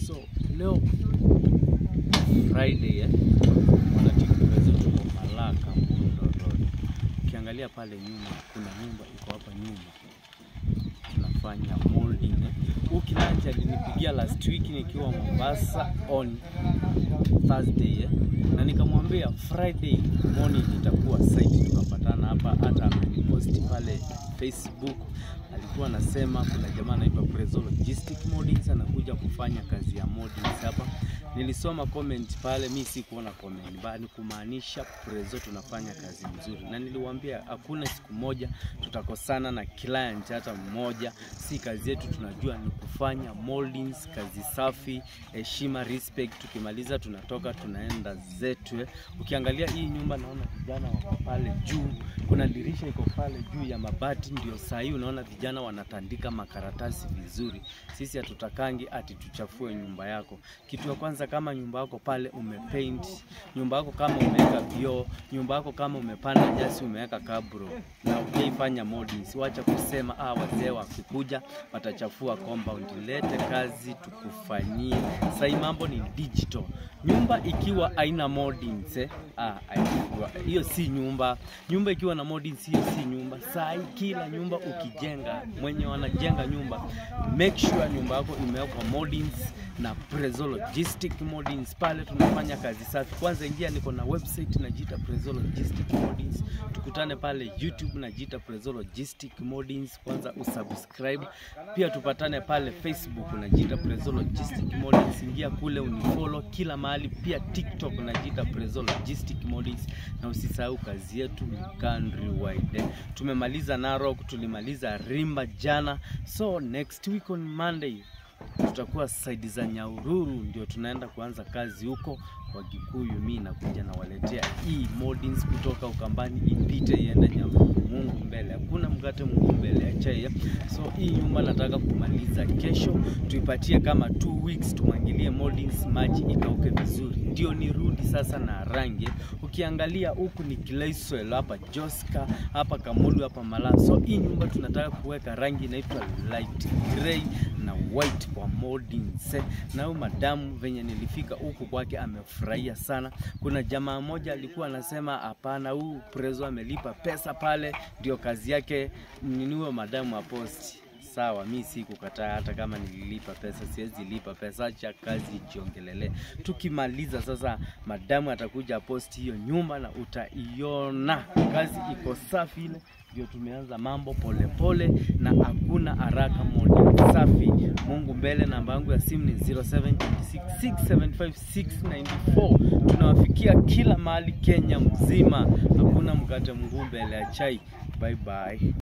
So leo Friday eh, wanatikupezo tuko Malaka Mbundo Road. Ukiangalia pale nyuma kuna nyumba iko hapa nyuma tunafanya molding eh. Huyu Kilanja alinipigia last week nikiwa Mombasa on Thursday eh. Na nikamwambia Friday morning itakuwa site, tukapatana hapa, hata ameniposti pale Facebook. Alikuwa anasema kuna jamaa anaitwa Prezo Logistic Moldings anakuja kufanya kazi ya moldings hapa. Nilisoma comment pale, mi si kuona comment, bali kumaanisha Prezo tunafanya kazi nzuri, na niliwaambia hakuna siku moja tutakosana na client hata mmoja. Si kazi yetu, tunajua ni kufanya moldings, kazi safi, heshima, respect. Tukimaliza tunatoka tunaenda zetu. eh. Ukiangalia hii nyumba, naona vijana wako pale juu, kuna dirisha iko pale juu ya mabati, ndio saa hii unaona vijana wanatandika makaratasi vizuri. Sisi hatutakangi ati tuchafue nyumba yako. Kitu ya kwanza, kama nyumba yako pale umepaint, nyumba yako kama umeweka vioo, nyumba yako kama umepanda nyasi, umeweka kabro na ujaifanya moldings, wacha kusema ah, wazee wakikuja watachafua compound. Lete kazi tukufanyie. Sasa hii mambo ni digital. Nyumba ikiwa haina moldings eh, ah, haikuwa- hiyo si nyumba. Nyumba ikiwa na moldings, hiyo si nyumba. Saa hii kila nyumba ukijenga, mwenye wanajenga nyumba, make sure nyumba yako imewekwa moldings na Prezo Logistic Moldings. Pale tunafanya kazi safi. Kwanza ingia, niko na website najiita Prezo Logistic Moldings. Tukutane pale YouTube najiita Prezo Logistic Moldings. Kwanza usubscribe, pia tupatane pale Facebook najiita Prezo Logistic Moldings. Ingia kule unifollow kila mahali, pia TikTok najiita Prezo Logistic Moldings, na usisahau kazi yetu ni countrywide. eh. Tumemaliza Narok, tulimaliza Rimba jana, so next week on Monday tutakuwa saidi za Nyahururu, ndio tunaenda kuanza kazi huko kwa Gikuyu. Mi nakuja nawaletea hii moldings kutoka Ukambani, ipite iende Nyahururu. Mungu mbele, hakuna mkate Mungu mbele ya chai. So hii nyumba nataka kumaliza kesho, tuipatie kama two weeks, tumwangilie moldings, maji ikauke vizuri, ndio nirudi sasa na rangi. Ukiangalia huku ni clay soil, hapa Joska, hapa Kamulu, hapa Malaa. So hii nyumba tunataka kuweka rangi inaitwa light grey na white kwa moldings. eh. Na huyu madamu venye nilifika huku kwake amefurahia sana. Kuna jamaa moja alikuwa anasema hapana, huu Prezo amelipa pesa pale, ndio kazi yake niniwe madamu aposti Sawa, mi si kukataa, hata kama nililipa pesa, siwezi lipa pesa, acha kazi ijiongelele. Tukimaliza sasa, madamu atakuja posti hiyo nyumba na utaiona kazi iko safi ile ndio tumeanza mambo polepole pole, na hakuna haraka, modi safi. Mungu mbele. Namba yangu ya simu ni 0726675694. Tunawafikia kila mahali Kenya mzima, hakuna mkate mguu mbele ya chai. Bye bye.